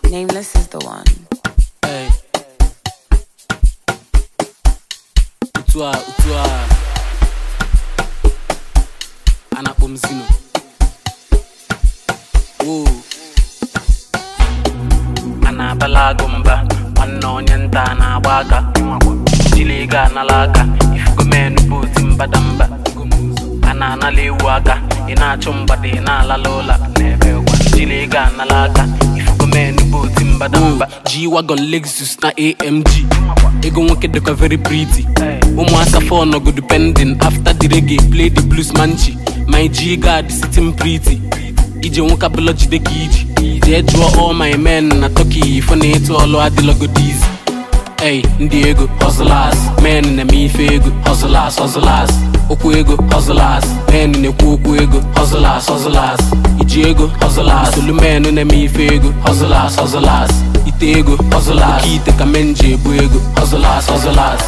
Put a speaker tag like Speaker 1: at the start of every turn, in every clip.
Speaker 1: Nameless is the one.
Speaker 2: Hey. Otu a otu a a na-akpọ m Zino. Woo. a na-abala agụ mba nwanne onye nta a na-agba aka jiri ego anala aka ifugo menu bụ oti mbadamba a na-anala ewu aka ị na-achụ mgbada ị na-alala ụla n'ebe ụgwa jiri ego anala aka ifugo menu bụ oti mbadamba G-Wagon Lexus na AMG ego nwoke dịkwa very pretty ụmụaka fọ nọgodu pending after the reggae play the blues manchi my G guard sitting pretty ije nwoke abụla jide ka iji jee jụọ all my men na turkey ifo na ịtụ ọlụ adịlọgodiz Ey, ndị ego hustlers men na-eme ife ego hustlers hustlers okwu ego hustlers men na-ekwu okwu ego hustlers hustlers iji ego hustlers solu men na-eme ife ego hustlers hustlers ite ego hustlers oke ite ka men ji ebu ego hustlers hustlers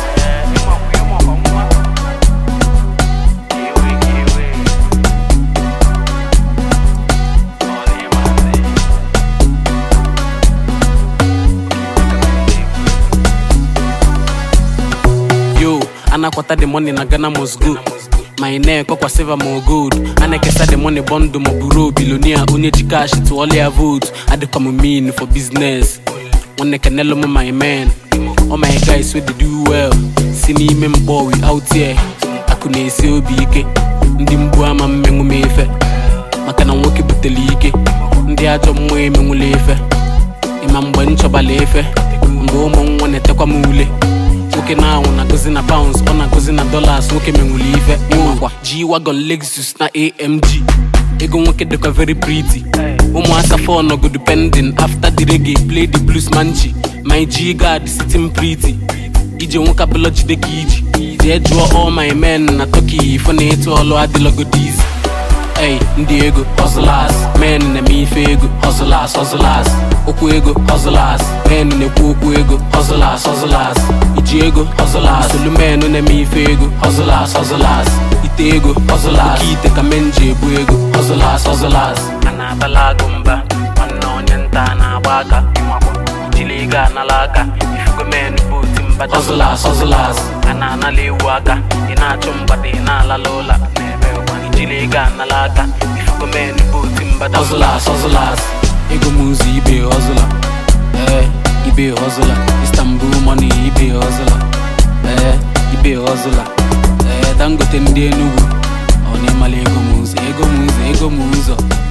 Speaker 2: yo anakwata the money na ghana must go my neck ọkwa silver ma gold a na-ekesa the money bọndụ ma buru bilonia onye ji cash tụọla ya vote adịkwa m mean for business nwanne kenelo m my men all my guys wey dey do well si n'ime mkpọ we out here akụ na-esi obi ike ndị mgbu ama mmenwu m efe maka na nwoke butere ike ndị ajọ mmụọ emenwula efe ịma mgbe m chọbala efe mgbe ụmụ nwa na-etekwa m ule nwoke na-anwụ na-agụzi na pounds ọ na-agụzi na dollars nwoke menwuli ife ịmakwa G-Wagon Lexus na AMG ego nwoke dịkwa very pretty ụmụaka fọ nọgodu pending after the reggae play the blues manchi my G guard sitting pretty ije nwoke abụla jide ka iji jee jụọ all my men na turkey ifo na ịtụ ọlụ adịlọgodiz Ey, ndị ego hustlers men na-eme ife ego hustlers hustlers okwu ego hustlers men na-ekwu okwu ego hustlers hustlers iji ego hustlers solu men na-eme ife ego hustlers hustlers ite ego hustlers oke ite ka men ji ebu ego hustlers hustlers a na-abala agụ mba nwanne onye nta a na-agba aka jiri ego anala aka ifugo men bụ oti mbada hustlers hustlers a na-anala ewu aka ị na-achụ mgbada ị na-alala ụla n'ebe ụgwa ijiri ego anala aka ifugo men bụ oti mbada hustlers hustlers ego m ụzọ ibe hustler ee ibe hustler istanbul money ibe hustler ee ibe hustler ee dangote ndị enugu ọ na-emala ego m ụzọ ego m ụzọ ego m ụzọ